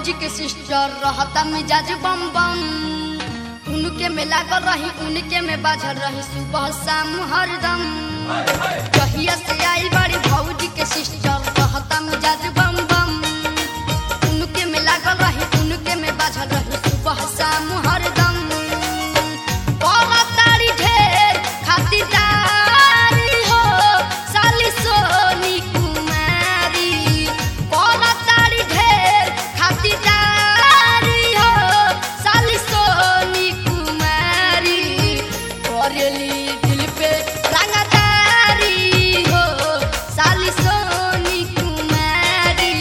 भौजी के सिस्टर रहता मिजाज बम बम उनके में लागल रही उनके में बाझल रही सुबह शाम हरदम कहिया से आई बड़ी भौजी के सिस्टर रहता मिजाज बम बम उनके में लागल रही उनके में बाझल रही सुबह शाम हरदम तारी ढेर खातिरदारी हो साली सोनी कुमारी तारी ढेर खातिरदारी हो साली सोनी कुमारी करेली दिल पे रंगदारी हो साली सोनी कुमारी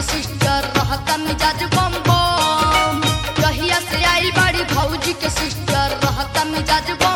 के सिस्टर रहता मिजाज बम बम कहिया से आई बड़ी भौजी के सिस्टर रहता मिजाज बम